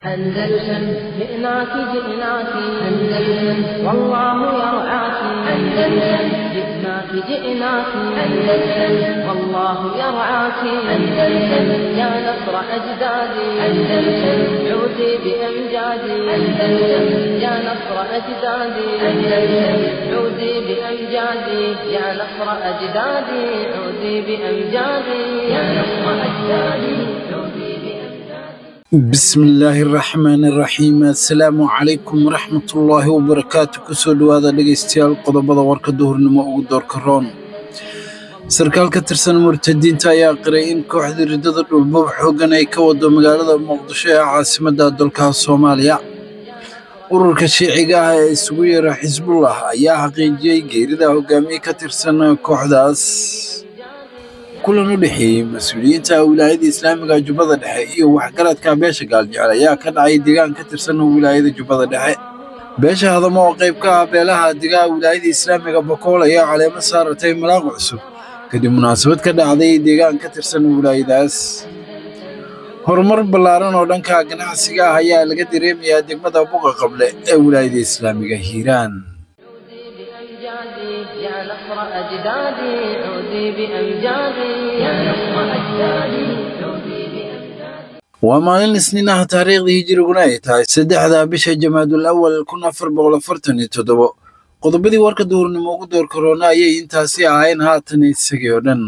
أندلسن جئناك جئناك أندلسن والله يرعاك أندلسن جئناك جئناك أندلسن والله يرعاك أندلسن يا نصر أجدادي أندلسن عودي بأمجادي أندلسن يا نصر أجدادي أندلسن عودي بأمجادي يا نصر أجدادي عودي بأمجادي يا نصر أجدادي عودي بأمجادي bismillaahi raxmaani raxiim assalaamu calaykum waraxmatullaahi wabarakaatu kusoo dhowaada dhegaystayaal qodobada warka duhurnimo ugu doorka roon sarkaal ka tirsan murtadiinta ayaa qiray in kooxda riddada dhulbab xooggan ay ka wado magaalada muqdisho ee caasimadda dalka soomaaliya ururka shiiciga ah ee isugu yeera xisbullah ayaa xaqiijiyey geerida hogaamiye ka tirsan kooxdaas kulan u dhexeeyey mas-uuliyiinta wilaayada islaamiga jubbada dhexe iyo waxgaradka beesha gaaljecel ayaa ka dhacay deegaan ka tirsan wilaayada jubbada dhexe beesha hadamo oo qayb ka ah beelaha degaa wilaayada islaamiga bakool ayaa caleemo saaratay malaaq cusub kadib munaasabad ka dhacday deegaan ka tirsan wilaayadaas horumar ballaaran oo dhanka ganacsiga ah ayaa laga dareemayaa degmada buqa qable ee wilaayada islaamiga hiiraan بأمجادي يا نصر أجدادي عودي بأمجادي يا نصر أجدادي عودي بأمجادي waa maalin isniin ah taariikhdii hijiriguna ay tahay saddexda bisha jamaadul awal kun afar boqol afartan iyo toddobo qodobadii warka duhurnimo ugu door korona ayay intaasi ahayn haatan isagii oo dhan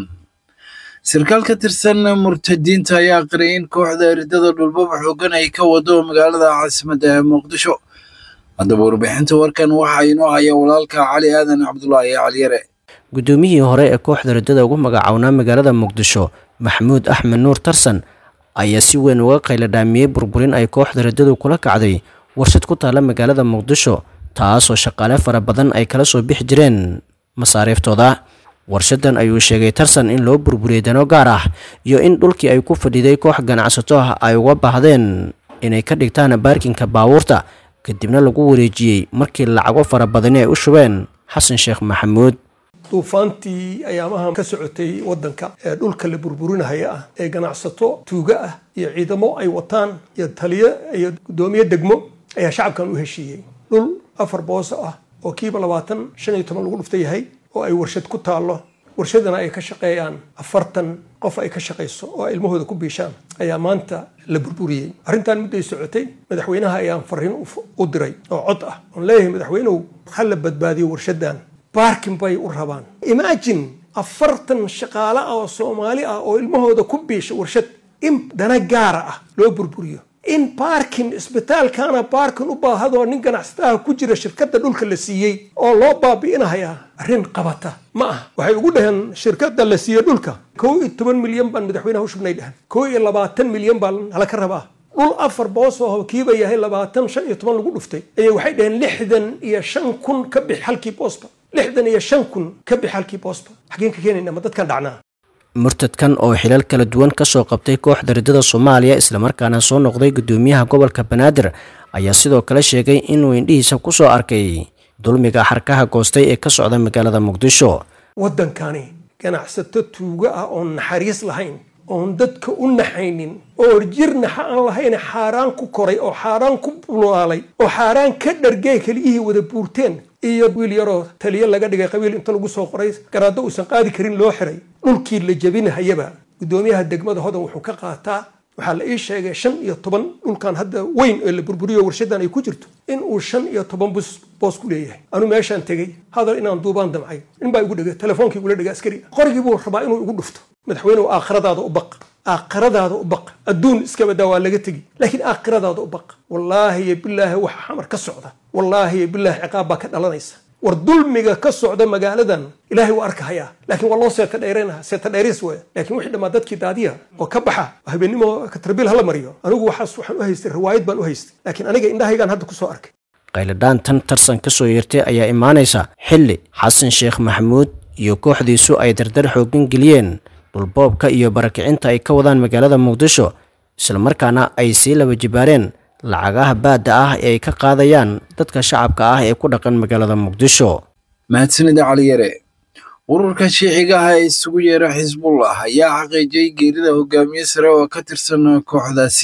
sarkaal ka tirsan murtadiinta ayaa qiray in kooxda riddada dhulbaba xooggan ay ka wado magaalada caasimadda ee muqdisho haddaba warbixinta warkan waxaa inoo haya walaalka cali aadan cabdulaahi caliyare guddoomiyihii hore ee kooxda riddada ugu magacownaa magaalada muqdisho maxamuud axmed nuur tarsan ayaa si weyn uga qayladhaamiyey burburin ay kooxda riddadu kula kacday warshad ku taalla magaalada muqdisho taasoo shaqaale fara badan ay kala soo bixi jireen masaariiftooda warshadan ayuu sheegay tarsan in loo burburiyey dano gaar ah iyo in dhulkii ay ku fadhiday koox ganacsato ah ay uga baahdeen inay ka dhigtaan baarkinka baabuurta kadibna lagu wareejiyey markii lacago fara badani ay u shubeen xasan sheekh maxamuud duufaantii ayaamaha ka socotay wadanka ee dhulka la burburinahaya ah ee ganacsato tuuga ah iyo ciidamo ay wataan iyo taliyo iyo guddoomiye degmo ayaa shacabkan u heshiiyey dhul afar booso ah oo kiiba labaatan shan iyo toban lagu dhufta yahay oo ay warshad ku taallo warshadana ay ka shaqeeyaan afartan qof ay ka shaqayso oo ay ilmahooda ku biishaan ayaa maanta la burburiyey arrintan midday socotay madaxweynaha ayaan fariin u diray oo cod ah oon leeyahay madaxweynuhu ha la badbaadiyo warshadan baarkin bay u rabaan imagine afartan shaqaale ah oo soomaali ah oo ilmahooda ku biisha warshad in dana gaara ah loo burburiyo in baarkin isbitaalkana baarkin u baahadoo nin ganacsataha ku jira shirkadda dhulka la siiyey oo loo baabi'inahayaa arrin qabata ma ah waxay ugu dhaheen shirkadda la siiyey dhulka kow iyo toban milyan baan madaxweynaha u shubnay dhahan kow iyo labaatan milyan baa nala ka rabaa dhul afar boos oo kiiba yahay labaatan shan iyo toban lagu dhuftay ayay waxay dhaheen lixdan iyo shan kun ka bix halkii boosba lixdan iyo shan kun ka bix halkii boosba xageen ka keenayna ma dadkan dhacnaa murtadkan oo xilal kala duwan ka soo qabtay kooxda riddada soomaaliya islamarkaana soo noqday guddoomiyaha gobolka banaadir ayaa sidoo kale sheegay inuu indhihiisa ku soo arkay dulmiga xarkaha goostay ee ka socda magaalada muqdisho waddankani ganacsato tuugo ah oon naxariis lahayn oon dadka u naxaynin oo jir naxa aan lahayn xaaraan ku koray oo xaaraan ku bulaalay oo xaaraan ka dhargey keliyihii wada buurteen iyo wiil yaroo taliyo laga dhigay qabiil inta lagu soo qoray garaaddo uusan qaadi karin loo xiray dhulkii la jebinahayaba guddoomiyaha degmada hodan wuxuu ka qaataa waxaa la ii sheegay shan iyo toban dhulkan hadda weyn ee la burburiyo warshadan ay ku jirto in uu shan iyo toban bus boos ku leeyahay anu meeshaan tegey hadal inaan duubaan damcay nin baa igu dhegay telefoonkii igula dhegay askari qorigii buu rabaa inuu igu dhufto madaxweynuhu aakhiradaada u baq aakhiradaada u baq adduun iska badaa waa laga tegi laakiin aakhiradaada u baq wallaahi iyo bilaahi waxa xamar ka socda wallaahi iyo bilaahi ciqaab baa ka dhalanaysa war dulmiga ka socda magaaladan ilaahay waa arkahayaa laakiin waa loo seeta dheeraynaha seeta dheeriis weya laakiin wixii dhammaa dadkii daadiya oo ka baxa habeenimo katarbiil hala mariyo anigu waxaas waxaan u haystay riwaayad baan u haystay laakiin aniga indhahaygaan hadda kusoo arkay qayladhaan tan tarsan ka soo yeertay ayaa imaanaysa xilli xasan sheekh maxamuud iyo kooxdiisu ay dardar xooggan geliyeen dhulboobka iyo barakicinta ay ka wadaan magaalada muqdisho islamarkaana ay sii laba jibaareen lacagaha baadda ah ee ay ka qaadayaan dadka shacabka ah ee ku dhaqan magaalada muqdisho mahadsanida caliyare ururka shiiciga ah ee isugu yeera xisbullah ayaa xaqiijiyey geerida hogaamiye sare oo ka tirsan kooxdaasi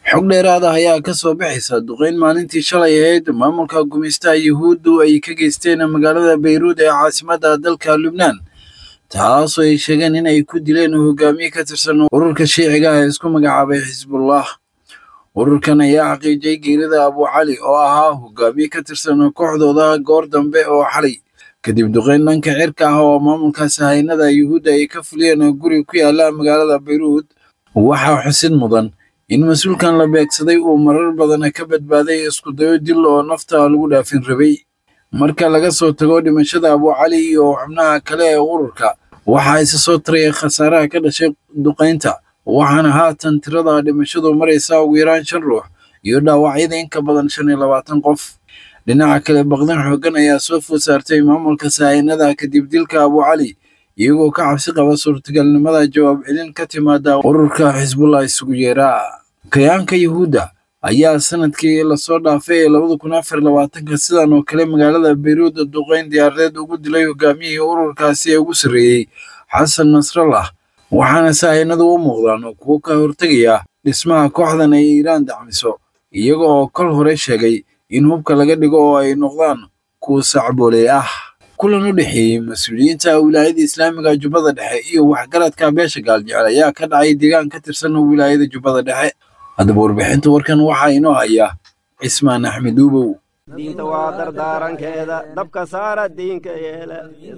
xog dheeraad ah ayaa ka soo baxaysa duqeyn maalintii shalay ahayd maamulka gumaystaha yuhuuddu ay ka geysteen magaalada bayruud ee caasimadda dalka lubnaan taasoo ay sheegeen in ay ku dileen hogaamiye ka tirsan ururka shiiciga ah ee isku magacaabay xisbullah ururkan ayaa xaqiijiyey geerida abu cali oo ahaa hogaamiye ka tirsan kooxdooda goor dambe oo xalay kadib duqeyn dhanka cirka ah oo maamulka sahaynada yuhuudda ay ka fuliyeen guri ku yaala magaalada bayruud waxaa xusid mudan in mas-uulkan la beegsaday uu marar badan ka badbaaday iskudayo dil oo nafta lagu dhaafin rabay marka laga soo tago dhimashada abu cali iyo xubnaha kale ee ururka waxaa isa soo taraya khasaaraha ka dhashay duqaynta waxaana haatan tirada dhimashadu maraysa ugu yaraan shan ruux iyo dhaawacyada in ka badan shan iyo labaatan qof dhinaca kale baqdin xooggan ayaa soo food saartay maamulka sahaynada kadib dilka abu cali iyagoo ka cabsi qaba suurtagalnimada jawaab celin ka timaada ururka xisbullah isugu yeeraa kayaanka yuhuudda ayaa sanadkii lasoo dhaafay ee labada kun afar labaatanka sidan oo kale magaalada bayruud duqeyn diyaaradeed ugu dilay hogaamiyihii ururkaasi ee ugu sarreeyey xasan nasrallah waxaana sahaynadu u muuqdaan kuwo ka hortegaya dhismaha kooxdan ay iiraan dacmiso iyaga oo kol hore sheegay in hubka laga dhigo oo ay noqdaan kuwa sacbooley ah kulan u dhexeeyey mas-uuliyiinta wilaayada islaamiga jubbada dhexe iyo waxgaradka beesha gaaljecel ayaa ka dhacay deegaan ka tirsan wilaayada jubbada dhexe haddaba warbixinta warkan waxaa inoo haya cismaan axmed uubow diinta waa dardaarankeeda dabka saara diinka yeela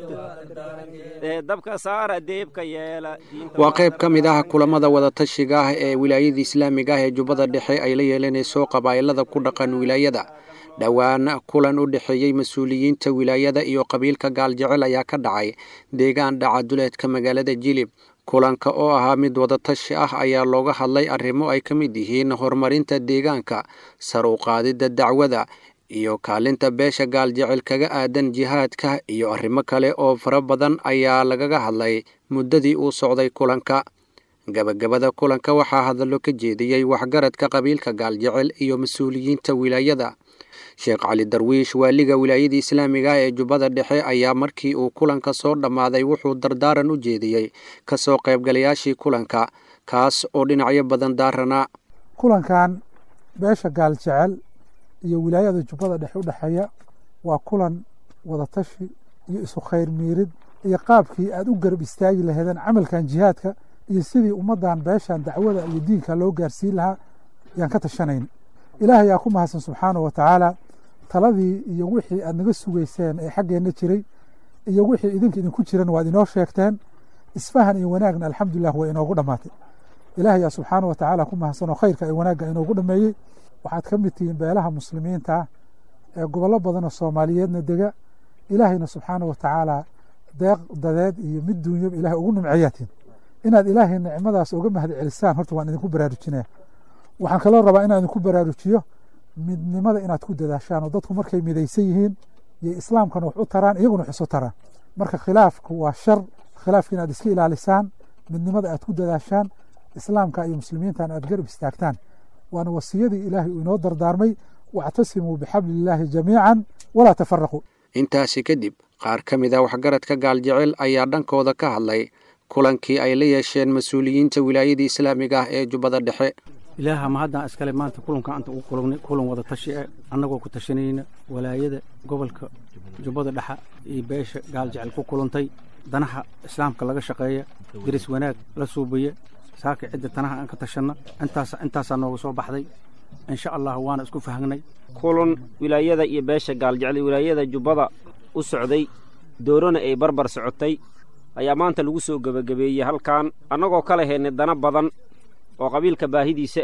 dabka saara deebka yeela waa qayb ka mid ah kulamada wadatashiga ah ee wilaayada islaamiga ah ee jubbada dhexe ay la yeelanayso qabaa'ilada ku dhaqan wilaayada dhowaan kulan u dhexeeyey mas-uuliyiinta wilaayada iyo qabiilka gaaljecel ayaa ka dhacay deegaan dhaca duleedka magaalada jilib kulanka oo ahaa mid wadatashi ah ayaa looga hadlay arrimo ay ka mid yihiin horumarinta deegaanka sar u qaadidda dacwada iyo kaalinta beesha gaaljecel kaga aadan jihaadka iyo arrimo kale oo fara badan ayaa lagaga hadlay muddadii uu socday kulanka gabagabada kulanka waxaa hadallo ka jeediyey waxgaradka qabiilka gaaljecel iyo mas-uuliyiinta wilaayada sheekh cali darwiish waaliga wilaayada islaamiga ee jubbada dhexe ayaa markii uu kulanka soo dhammaaday wuxuu dardaaran u jeediyey kasoo qaybgalayaashii kulanka kaas oo dhinacyo badan daaranaa kulankan beesha gaaljecel iyo wilaayada jubbada dhexe u dhexeeya waa kulan wadatashi iyo isu khayr miirid iyo qaabkii aad u garab istaagi laheedeen camalkan jihaadka iyo sidii ummaddan beeshan dacwada iyo diinka loo gaarsiin lahaa yaan ka tashanayna ilaah ayaa ku mahadsan subxaanahu wa tacaala taladii iyo wixii aad naga sugayseen ee xaggeenna jiray iyo wixii idinka idinku jiran waad inoo sheegteen isfahan iyo wanaagna alxamdulilah waa inoogu dhammaatay ilaah ayaa subxaanahu wa tacaala ku mahadsan oo khayrka iyo wanaagga inoogu dhameeyey waxaad ka mid tihiin beelaha muslimiinta ah ee gobollo badanoo soomaaliyeedna dega ilaahayna subxaanahu wa tacaala deeq dadeed iyo mid duunyaba ilahay ugu nimceeyaatiin inaad ilaahay nicmadaas uga mahad celisaan horta waan idinku baraarujinaya waxaan kaloo rabaa inaan idinku baraarujiyo midnimada inaad ku dadaashaan oo dadku markay midaysan yihiin iyo islaamkana wax u taraan iyaguna wax isu taraan marka khilaafku waa shar khilaafka inaad iska ilaalisaan midnimada aad ku dadaashaan islaamka iyo muslimiintan aad garab istaagtaan waana wasiyadii ilaahay uu inoo dardaarmay wactasimuu bixabli illaahi jamiican walaa tafaraquu intaasi kadib qaar ka mid a waxgaradka gaaljecel ayaa dhankooda ka hadlay kulankii ay la yeesheen mas-uuliyiinta wilaayada islaamiga ah ee jubbada dhexe ilaaha ma haddaan iskale maanta kulanka anta ugu kulannay kulan wada tashi e annagoo ku tashanayna walaayada gobolka jubbada dhexa iyo beesha gaaljecel ku kulantay danaha islaamka laga shaqeeya deris wanaag la suubiya saaka cidda tanaha aan ka tashanna intaas intaasaa nooga soo baxday insha allah waana isku fahnay kulan wilaayada iyo beesha gaaljecel wilaayada jubbada u socday doorona ay barbar socotay ayaa maanta lagu soo gebagabeeyey halkan annagoo kala heynay dana badan oo qabiilka baahidiisa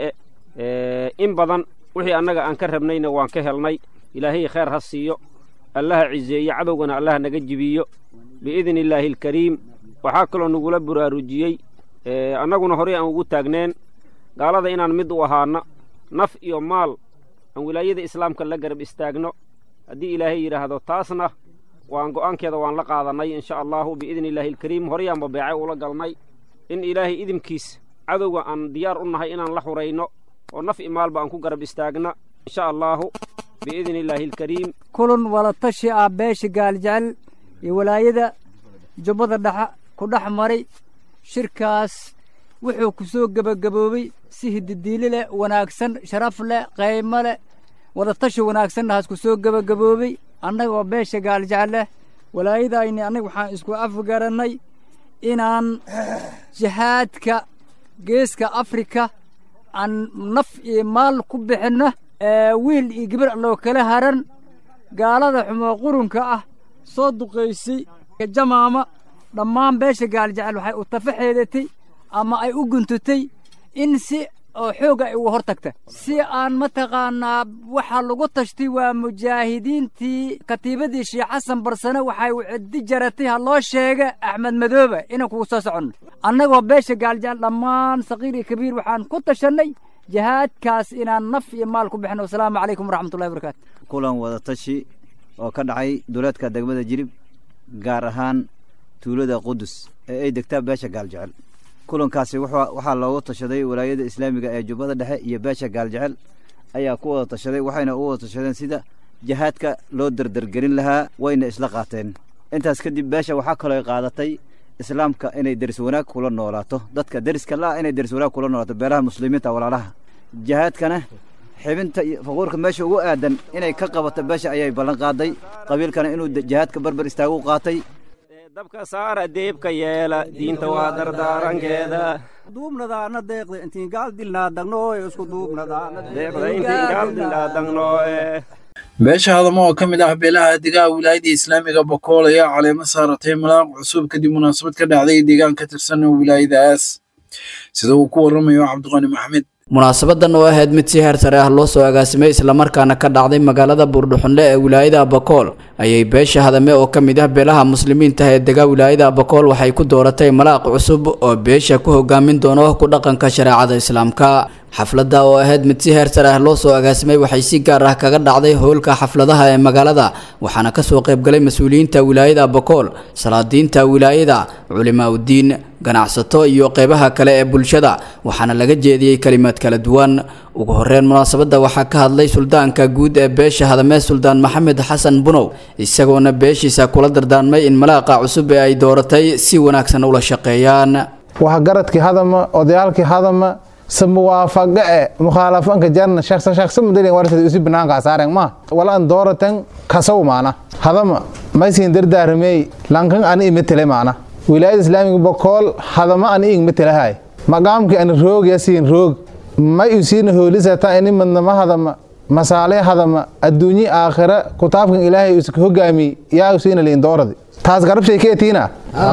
e in badan wixii annaga aan ka rabnayna waan ka helnay ilaahay khayr ha siiyo allaha ciseeyo cadowgana allaha naga jibiyo biidni illaahi alkariim waxaa kaloo nagula buraarujiyey annaguna horey aan ugu taagneen gaalada inaan mid u ahaana naf iyo maal aan wilaayada islaamka la garab istaagno haddii ilaahay yidhaahdo taasna waan go'aankeeda waan la qaadannay insha allahu biidni illaahi alkariim horeyaanba beecay ula galnay in ilaahay idinkiis cadowga aan diyaar u nahay inaan la xurayno oo naf i maalba aan ku garab istaagna insha allaahu biidni illaahi alkariim kulan walatashi ah beesha gaaljecel iyo walaayada jubbada dhexa ku dhex maray shirkaas wuxuu ku soo gebagaboobey si hididiili leh wanaagsan sharaf leh qaymo leh wadatashi wanaagsanna haas ku soo gebagaboobey annagoo beesha gaaljecel leh walaayadayni annaga waxaan isku afgarannay inaan jihaadka geeska afrika aan naf iyo maal ku bixinno wiil iyo gabar alloo kala haran gaalada xumoo qurunka ah soo duqaysay jamaama dhammaan beesha gaaljecel waxay u tafaxeedatay ama ay u guntutay in si oo xooga ay uga hor tagta si aan mataqaanaa waxaa lagu tashtay waa mujaahidiintii katiibadii sheekh xasan barsane waxay ciddi jaratay ha loo sheega axmed madoobe inaan kugu soo soconno annagoo beesha gaaljecel dhammaan saqiir iyo kabiir waxaan ku tashannay jihaadkaas inaan naf iyo maal ku bixino wasalaamu calaykum waraxmatullahi wabarakaatu kulan wadatashi oo ka dhacay duleedka degmada jirib gaar ahaan tuulada qudus ee ay degtaa beesha gaaljecel kulankaasi waxaa loogu tashaday walaayada islaamiga ee jubbada dhexe iyo beesha gaaljecel ayaa ku wada tashaday waxayna u wada tashadeen sida jihaadka loo derdergelin lahaa wayna isla qaateen intaas kadib beesha waxaa kaloo qaadatay islaamka inay deris wanaag kula noolaato dadka deriska la inay deris wanaag kula noolaato beelaha muslimiinta walaalaha jihaadkana xibinta iyo faquurka meesha ugu aadan inay ka qabato beesha ayay ballan qaaday qabiilkana inuu jihaadka barbar istaagu qaatay dabka saara deebka yeela diinta waa dardaarankeeda duubnadaana deeqda intiin gaal dilnaa dagnooe isku duubnadaana deeqda intiin gaal dilnaa dagnooe beesha hadamo oo ka mid ah beelaha degaha wilaayadda islaamiga bokool ayaa caleemo saaratay malaaq cusub kadib munaasabad ka dhacday deegaan ka tirsan wilaayadaas sida uu ku waramayo cabdiqani maxamed munaasabadan oo ahayd mid si heer sare ah loo soo agaasimay islamarkaana ka dhacday magaalada buurdhuxunle ee wilaayada abakool ayay beesha hadame oo ka mid ah beelaha muslimiinta ee dega wilaayada abakool waxay ku dooratay malaaq cusub oo beesha ku hogaamin doono ku dhaqanka shareecada islaamka xafladda oo ahayd mid si heer sare ah loo soo agaasimay waxay si gaar ah kaga dhacday howlka xafladaha ee magaalada waxaana kasoo qaybgalay mas-uuliyiinta wilaayada abakool salaadiinta wilaayada culimaa udiin ganacsato iyo qeybaha kale ee bulshada waxaana laga jeediyey kalimaad kala duwan ugu horeyn munaasabadda waxaa ka hadlay suldaanka guud ee beesha hadamee suldaan maxamed xasan bunow isagoona beeshiisa kula dardaarmay in malaaqa cusub ee ay dooratay si wanaagsan ula shaqeeyaan waxgaradkii hadama odayaalkii hadama samuwaafaqe e mukhaalafanka jarna shaqsan shaqsan mudalin wartad usi banaanka saaren ma walaan dooratan kasaw maana hadama maysin dardaaramey lankan ani imetele maana wilaayada islaamiga bokool hadama ani ing metelahay maqaamki ani roog yasiin roog may usiina hoolisata ini madnama hadama masaale hadama adduunyi aakhira kutaabkan ilaahay uska hogaami yaa usiina liin dooradi taas garabshay keetiina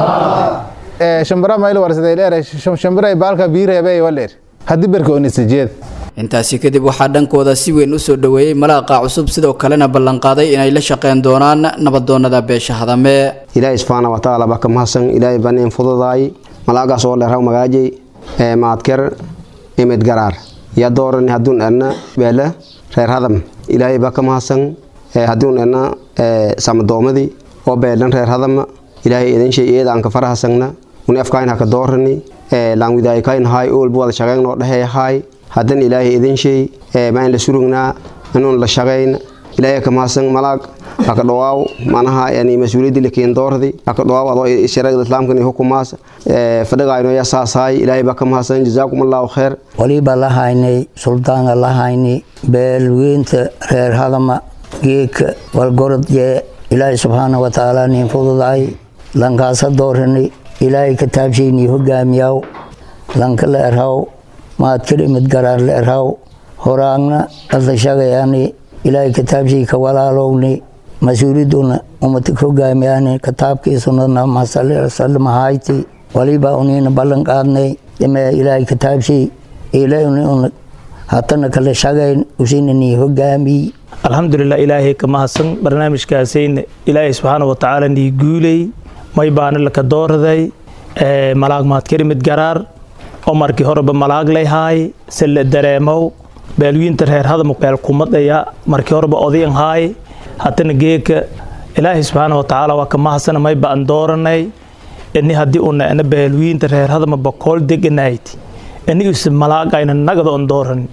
shambara mayl warsaday dheer shambaray baalka biireebey waleer haddii berka onisajeed intaasi kadib waxaa dhankooda si weyn u soo dhoweeyey malaaqa cusub sidoo kalena ballanqaaday inay la shaqeyn doonaan nabadoonada beesha hadame ilaahay subxaana wa tacaala baa ka mahadsan ilaahay baan in fududaay malaagaas oo dheeraw magaajay ee maadker imid garaar yaa dooran hadduun edna beele reer hadam ilaahay baa ka mahadsan hadduun edna samadoomadii oo beelan reer hadama ilaahay idin shay iyada aan ka farahasagna uni afkayn haka doorani laanwidaaykayn haay oolba wada shaqeynoo dheheeyahaay haddan ilaahay idin shay ma in la surugnaa inuun la shaqayn ilaahay ka mahadsan malaag haka dhawaaw manaha yani mas-uuliyaddi lakiin doordi haka dhawaaw adoo shareecada islaamkan iyo hukumaas fadhigayno yaa saasaay ilaahay baa ka mahadsan jazaakum allahu kheer waliba la haynay suldaanka la haynay beelweynta reer hadama geedka walgorod jee ilaahay subxaana wa tacaala nin fududaay lankaasa dooranay ilaahay kataabshaynii hogaamiyaw lanka la erhaw maadkir imid garaar la erhaw horaagna adla shagayaani ilaahay kataabshay ka walaalowni mas-uuliduna umatik hogaamiyaani kataabkiisunadna masalmahayti waliba unina ballan qaadnay ime ilaahay kataabshay ilauna hatana kala shagayn usinanii hogaamiy alxamdulilah ilaahay ka mahadsan barnaamijkaasayna ilaahay subxaana wa tacaala nii guulay may baana laka dooraday malaag maadkarimid garaar oo markii horeba malaag layhaay se la dareemow beelwiinta reer hadam beel kumadaya markii horeba odayan haay hatana geeka ilaahay subxaana wa tacaala waa ka mahadsana may baan dooranay ini haddii una ena beelwiinta reer hadama bakool deganayd inigiisa malaagayna nagada on dooranin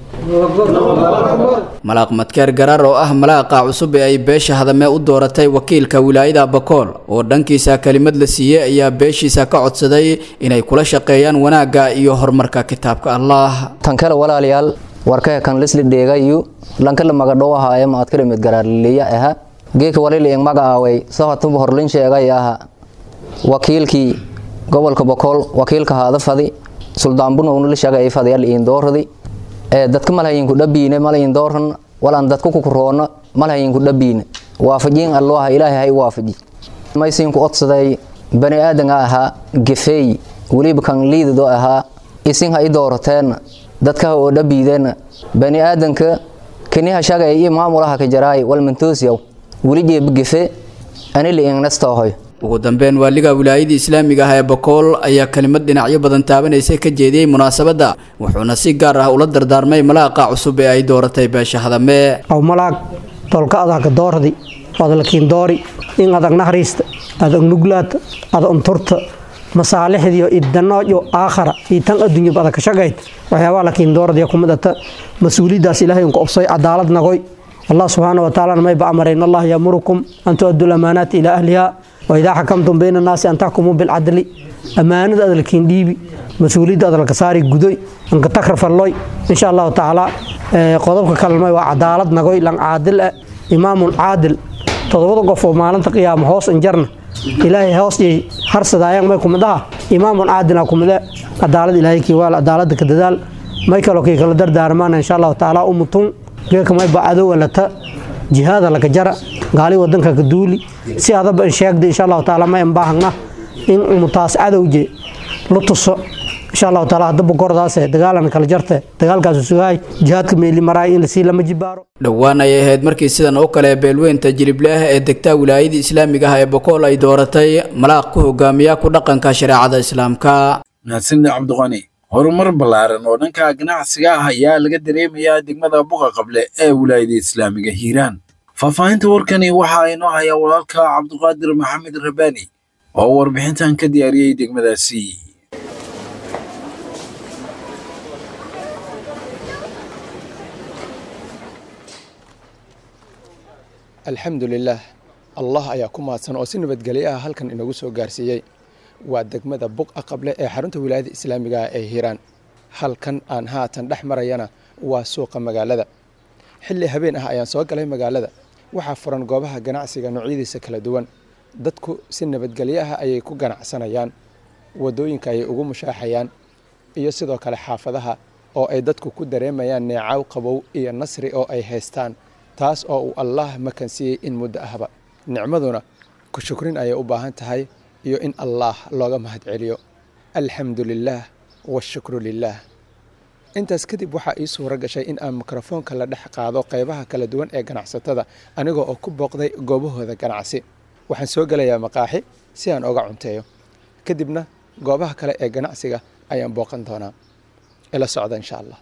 malaaq madkeer garaar oo ah malaaqa cusub ee ay beesha hadame u dooratay wakiilka wilaayada bakool oo dhankiisa kelimad la siiyey ayaa beeshiisa ka codsaday inay kula shaqeeyaan wanaagga iyo horumarka kitaabka allah tan kale walaalayaal warkee kan lisli dheegayu lankala magadhow ahaaye maadkala mid garaarliya aha geeka walil ing magacaaway sahotuba horlin sheegay aha wakiilkii gobolka bakool wakiilka haada fadi suldaanbunowna la sheegay fadiyal iin dooradi ee dadka malhayinku dhabiine malayin dooran walan dadku kukuroona malhayinku dhabiine waafajiin alloha ilaahay hay waafaji maysinku odsaday bani aadanga ahaa gefeey weliba kan liidado ahaa isin ha i doorateen dadkaha oo dhabiideen bani aadanka kaniha shagay iyo maamulaha ka jaraay walmantoosyaw weli jeeba gefe anili ingnastohoy ugu dambeyn waaliga wilaayadii islaamiga ah ee bakool ayaa kelimad dhinacyo badan taabanaysa ka jeediyey munaasabadda wuxuuna si gaar ah ula dardaarmay malaaqa cusub ee ay dooratay beesha hadame aw malaag tolka adag doordi adalkiin doori in adag naxariista adag nuglaata adag unturta masaalixdiyo idanoojo aakhara iyo tan adduunyaba adag ka shaqayd waxyaabaa lakiin doordiya ku midata mas-uuliyaddaas ilaahay unku obsay cadaalad nagoy allah subxaana wa tacaalana mayba amray in allah yamurukum an tu'addu lamaanaati ilaa ahliha waidaa xakamtum bayna annaasi an taxkumuu bilcadli ammaanada adalkiin dhiibi mas-uuliyadda adalka saari gudoy anka takrafalloy insha allahu tacaala qodobka kalmay waa cadaalad nagoy lan caadil ah imaamun caadil todobada qof oo maalinta qiyaama hoos injarna ilaahay hoos yay harsadaayaan may kumid aha imaamun caadilaa kumide cadaalad ilaahay kiiwaal cadaalada ka dadaal may kaloo kii kala dardaarmaana insha allahu tacaala umutun geeka may bacadow alata jihaada laka jara gaali wadanka ka duuli si adaba in sheegda insha allahu tacaala may baahagna in umutaas cadowje la tuso insha allahu taala hadaba gordaase dagaalan kala jarte dagaalkaasu sugahay jihaadka meeli maraay in lasii lama jibaaro dhowaan ayay ahayd markii sidan oo kale beelweynta jilible ah ee degtaa wilaayadii islaamiga ah ee bokool ay dooratay malaaq ku hogaamiya ku dhaqanka shareecada islaamka mahadsanid cabdiqani horumar ballaaran oo dhanka ganacsiga ah ayaa laga dareemayaa degmada buqa qable ee wilaayada islaamiga hiiraan faahfaahinta warkani waxaa inoo hayaa walaalka cabdiqaadir maxamed rabaani oo warbixintan ka diyaariyey degmadaasi alxamdulilaah allah ayaa ku mahadsan oo si nabadgelyo ah halkan inagu soo gaarsiiyey waa degmada buqa qable ee xarunta wilaayada islaamiga ah ee hiiraan halkan aan haatan dhex marayana waa suuqa magaalada xilli habeen ah ayaan soo galay magaalada waxaa furan goobaha ganacsiga noocyadiisa kala duwan dadku si nabadgelyo ah ayay ku ganacsanayaan wadooyinka ayay ugu mushaaxayaan iyo sidoo kale xaafadaha oo ay dadku ku dareemayaan neecaw qabow iyo nasri oo ay haystaan taas oo uu allaah makansiiyey in muddo ahba nicmaduna ku shukrin ayay u baahan tahay iyo in allaah looga mahad celiyo alxamdu lilaah washukru lilaah intaas kadib waxaa ii suuro gashay in aan mikrofoonka la dhex qaado qaybaha kala duwan ee ganacsatada anigoo oo ku booqday goobahooda ganacsi waxaan soo gelayaa maqaaxi si aan oga cunteeyo kadibna goobaha kale ee ganacsiga ayaan booqan doonaa ila socda insha allah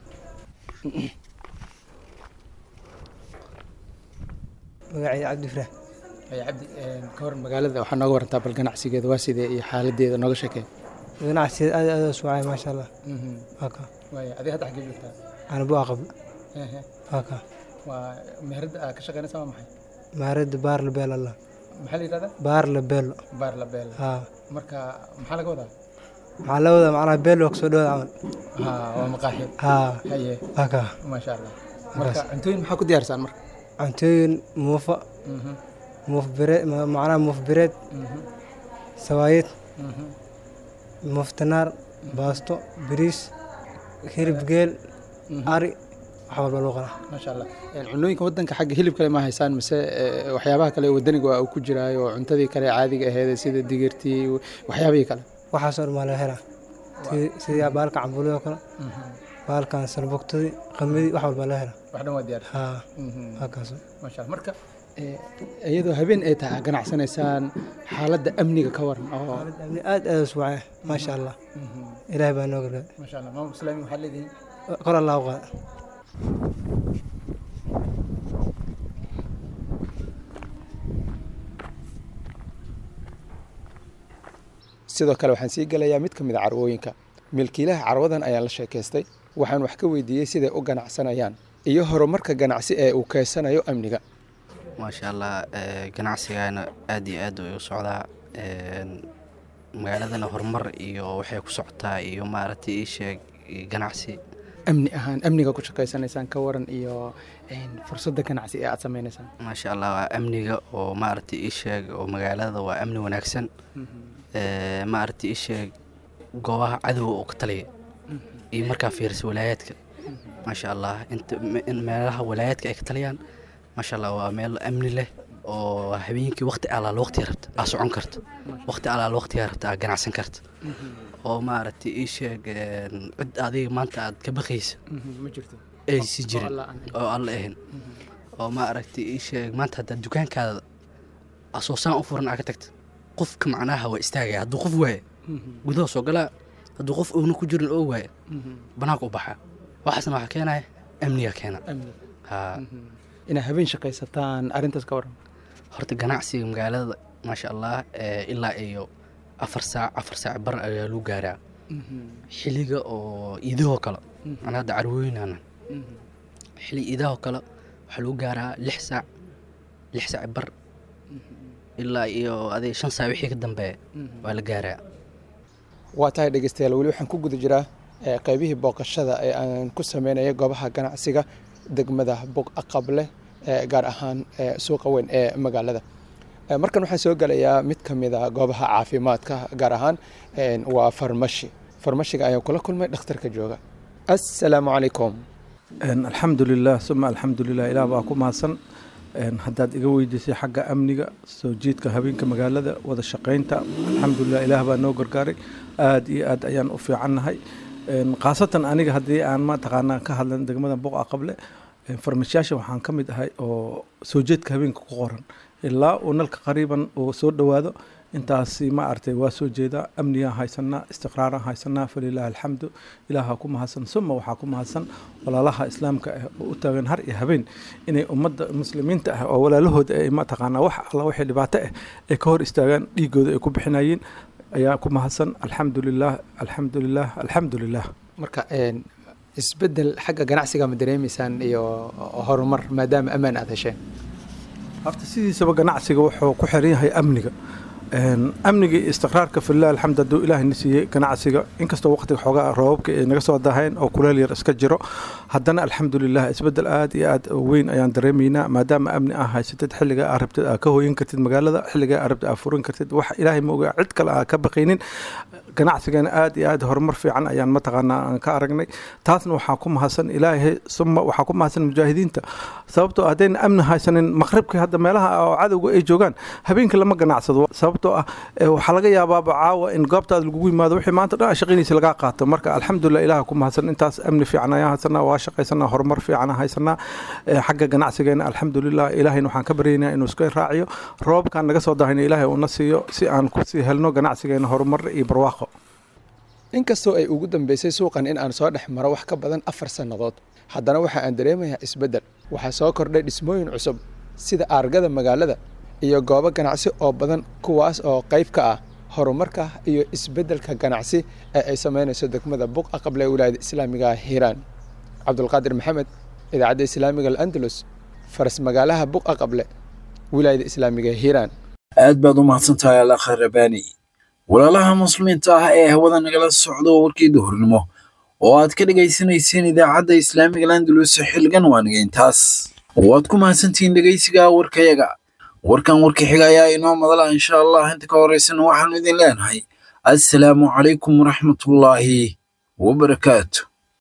magacayda cabdi farax cabdi ka hor magaalada waxaa nooga warantaa bal ganacsigeeda waa sidee iyo xaaladeeda nooga sheekee ganacsigeeda aad aad u sugacay maasha allah waka waaya adiga hadda xaggee joogtaa ana bua qabl waka waa meherada aad ka shaqeynaysa waa maxay maaradda baar labeel allah maxaa la yidhahdaa baar labeelo baar la beel haa marka maxaa laga wadaa waxaa la wadaa macnaha beel waa kasoo dhawada camal haa waa maqaaxi haa haye waka maasha allah marka cuntooyin maxaa ku diyaarsaan marka cuntooyin muufa muuf bireed macnaha muuf bireed sawaayid muuf tanaar baasto bariis hilib geel ari wax walba loo qala maasha allah cunooyinka wadanka xagga hilib kale ma haysaan mise waxyaabaha kale wadaniga waa uu ku jiraayo oo cuntadii kale caadiga aheyd sida digirtii waxyaabihii kale waxaasoo dhan maa laga helaa sidii baalka cambuulada oo kale baalkan salbugtadii qamadii wax walba laga helaa wax dhan waa diyaar haa halkaas maasha allah marka iyadoo habeen ay tahay ganacsanaysaan xaaladda amniga ka waran oo amni aad aad u suwacay maasha allah ilaahay baa noo gargaar maasha allah maamul islaami waxaad leedihiin kor allah u qaada sidoo kale waxaan sii gelayaa mid ka mid a carwooyinka milkiilaha carwadan ayaan la sheekaystay waxaan wax ka weydiiyey siday u ganacsanayaan iyo horumarka ganacsi ee uu keysanayo amniga maasha allah ganacsigaana aad iyo aad way u socdaa magaaladana horumar iyo waxay ku socotaa iyo maaragtay ii sheeg ganacsi amni ahaan amniga ku shaqaysanaysaan ka waran iyo fursadda ganacsi ee aad sameynaysaan maasha allah waa amniga oo maaragtay ii sheeg oo magaalada waa amni wanaagsan maaragtay ii sheeg goobaha cadowga oo ka taliya iyo markaa fiirisa walaayaadka maasha allah inta meelaha walaayaadka ay ka taliyaan maasha allah waa meel amni leh oo habeenkii waqti alaal waqtiga rabta aa socon karta waqti alaal waqtiga rabta aa ganacsan karta oo maaragtay ii sheeg cid adiga maanta aad ka baqaysa aysi jirin oo alla ahayn oo maaragtay ii sheeg maanta haddaad dukaankaada asoosaan u furan aa ka tagta qofka macnaha waa istaagaya hadduu qof waaya gudaha soo galaa hadduu qof oona ku jirin oo waaya banaanka u baxaa waxaasna waxaa keenaya amniga keena inaa habeen shaqaysataan arrintaas ka waran horta ganacsiga magaalada maasha allah ilaa iyo afar saac afar saac bar ayaa lagu gaaraa xiliga oo iidahoo kale ana hadda carwooyinana xili iidahoo kale waxaa lagu gaaraa lix saac lix saac bar ilaa iyo adig shan saac wixii ka dambeeya waa la gaaraa waa tahay dhegeystayaal weli waxaan ku guda jiraa qaybihii booqashada ee aan ku sameynaya goobaha ganacsiga degmada bog aqable gaar ahaan suuqa weyn ee magaalada markan waxaan soo gelayaa mid ka mid a goobaha caafimaadka gaar ahaan waa farmashi farmashiga ayaan kula kulmay dhakhtarka jooga assalaamu calaykum alxamdulilah suma alxamdulilah ilaah baa ku mahadsan haddaad iga weydiisay xagga amniga soo jiidka habeenka magaalada wada shaqaynta alxamdulilah ilaah baa noo gargaaray aad iyo aad ayaan u fiicannahay khaasatan aniga haddii aan mataqaanaa ka hadlan degmada boqa qable farmashiyaasha waxaan ka mid ahay oo soo jeedka habeenka ku qoran ilaa uu nalka qariiban uu soo dhowaado intaasi ma artay waa soo jeedaa amnigaan haysanaa istiqraaraan haysanaa falilaahi alxamdu ilaaha ku mahadsan suma waxaa ku mahadsan walaalaha islaamka ah oo u taagan har iyo habeen inay ummadda muslimiinta ah oo walaalahooda ay mataqaanaa wax alla wixii dhibaato ah ay ka hor istaagaan dhiigooda ay ku bixinayeen ayaa ku mahadsan alxamdulilah alxamdulilah alxamdulilah marka isbedel xagga ganacsiga ma dareemaysaan iyo horumar maadaama ammaan aad hesheen horta sidiisaba ganacsiga wuxuu ku xiran yahay amniga amniga iyo istiqraarka filah alxamd hadduu ilaahay na siiyey ganacsiga inkastoo waqtiga xoogaa roobabka ay naga soo dahayn oo kuleel yar iska jiro haddana alxamdulilah isbedel aad iyo aad weyn ayaan dareemaynaa maadaama amni aa haysatid xilliga aa rabtid aa ka hooyin kartid magaalada xilliga aa rabtid aa furin kartid wax ilaahay ma ogaa cid kale aa ka baqaynin ganacsigana aad iyo aad horumar fiican ayaan mataqaanaa aan ka aragnay taasna waxaa ku mahadsan ilaahay suma waxaa ku mahadsan mujaahidiinta sababtoo haddayna amni haysanin maqribkii hadda meelaha oo cadowga ay joogaan habeenkii lama ganacsado sababtoo ah waxaa laga yaabaaba caawa in goobtaada lagugu yimaado wixii maanta dhan shaqaynaysa lagaa qaato marka alxamdulilah ilaah ku mahadsan intaas amni fiican ayaan haysanaa waa shaqaysanaa horumar fiican haysanaa xagga ganacsigeena alxamdulilah ilaahayna waxaan ka baryaynaa inuu iska raaciyo roobkaan naga soo dahayna ilaahay uuna siiyo si aan kusii helno ganacsigeena horumar iyo barwaaqo inkastoo ay ugu dambeysay suuqan in aan soo dhex maro wax ka badan afar sannadood haddana waxa aan dareemayaa isbeddel waxaa soo kordhay dhismooyin cusub sida aargada magaalada iyo goobo ganacsi oo badan kuwaas oo qayb ka ah horumarka iyo isbeddelka ganacsi ee ay samaynayso degmada buqa qable wilaayada islaamiga hiiraan cabdulqaadir maxamed idaacadda islaamiga al'andalus faras magaalaha buqa qable wilaayada islaamiga hiiraan aad baad u mahadsantahay alakha rabani walaalaha muslimiinta ah ee hawada nagala socdo warkii duhurnimo oo aad ka dhegaysanayseen idaacadda islaamiga landalus xilgan waaniga intaas waad ku mahadsantihiin dhegaysiga warkayaga warkan warka xiga ayaa inoo madala insha allah inta ka horeysana waxaanu idin leenahay assalaamu calaykum waraxmatullaahi wabarakaatu